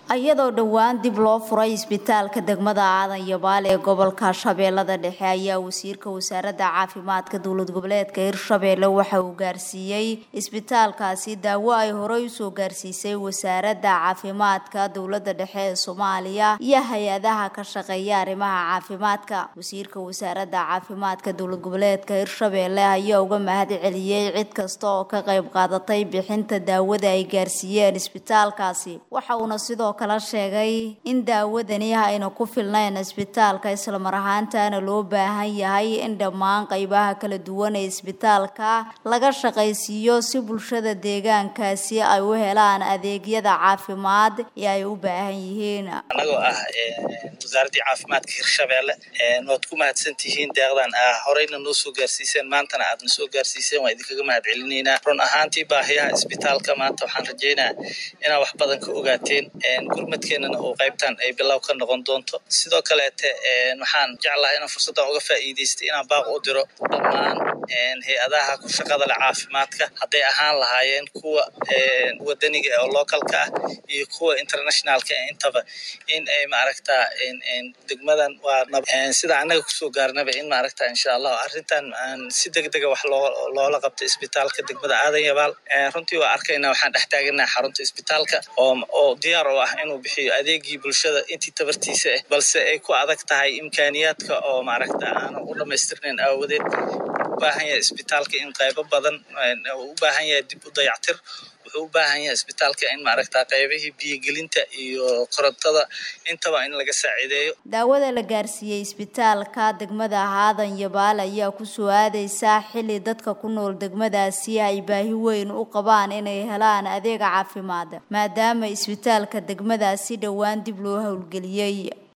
iyadoo dhowaan dib loo furay isbitaalka degmada aadan yabaal ee gobolka shabeellada dhexe ayaa wasiirka wasaaradda caafimaadka dowlad goboleedka hirshabeelle waxa uu gaarsiiyey isbitaalkaasi daawo ay horey usoo gaarsiisay wasaaradda caafimaadka dowladda dhexe ee soomaaliya iyo hay-adaha ka shaqeeya arrimaha caafimaadka wasiirka wasaaradda caafimaadka dowlad goboleedka hirshabeelle ayaa uga mahad celiyey cid kasta oo ka qayb qaadatay bixinta daawada ay gaarsiiyeen isbitaalkaasi waxa uuna sidoo kala sheegay in daawadani ayna ku filnayn isbitaalka islamar ahaantana loo baahan yahay in dhammaan qaybaha kala duwan ee isbitaalka laga shaqaysiiyo si bulshada deegaankaasi ay u helaan adeegyada caafimaad ee ay u baahan yihiin anagoo ah wasaaraddii caafimaadka hirshabeelle waad ku mahadsantihiin deeqdan horeyna noo soo gaarsiiseen maantana aadna soo gaarsiiseen waan idinkaga mahad celinaynaa run ahaantii baahiyaha isbitaalka maanta waxaan rajeynaa inaad wax badan ka ogaateen gurmadkeenana oo qaybtan ay bilow ka noqon doonto sidoo kaleete waxaan jeclahay inaan fursaddan uga faa'iidaystay inaan baaq u diro dhammaan hay-adaha ku shaqada leh caafimaadka hadday ahaan lahaayeen kuwa wadaniga oo localka ah iyo kuwa internationalka intaba in ay maaragtaa degmadan waa sida annaga kusoo gaarnaba in maaragta insha allah arrintan si degdega wax loola qabta isbitaalka degmada aadan yabaal runtii waa arkaynaa waxaan dhex taaganaha xarunta isbitaalka oo diyaar oo ah inuu bixiyo adeegii bulshada intii tabartiisa ah balse ay ku adag tahay imkaaniyaadka oo maaragta aanu u dhamaystirnayn aawadeed u baahan yahay isbitaalka in qaybo badan u baahan yahay dib u dayactir wuxuu u baahan yahay isbitaalka in maaragta qaybihii biyogelinta iyo korontada intaba in laga saaciideeyo daawada la gaarsiiyey isbitaalka degmada aadan yabaal ayaa kusoo aadeysaa xilli dadka ku nool degmadaasi ay baahi weyn u qabaan inay helaan adeega caafimaad maadaama isbitaalka degmadaasi dhowaan dib loo howlgeliyey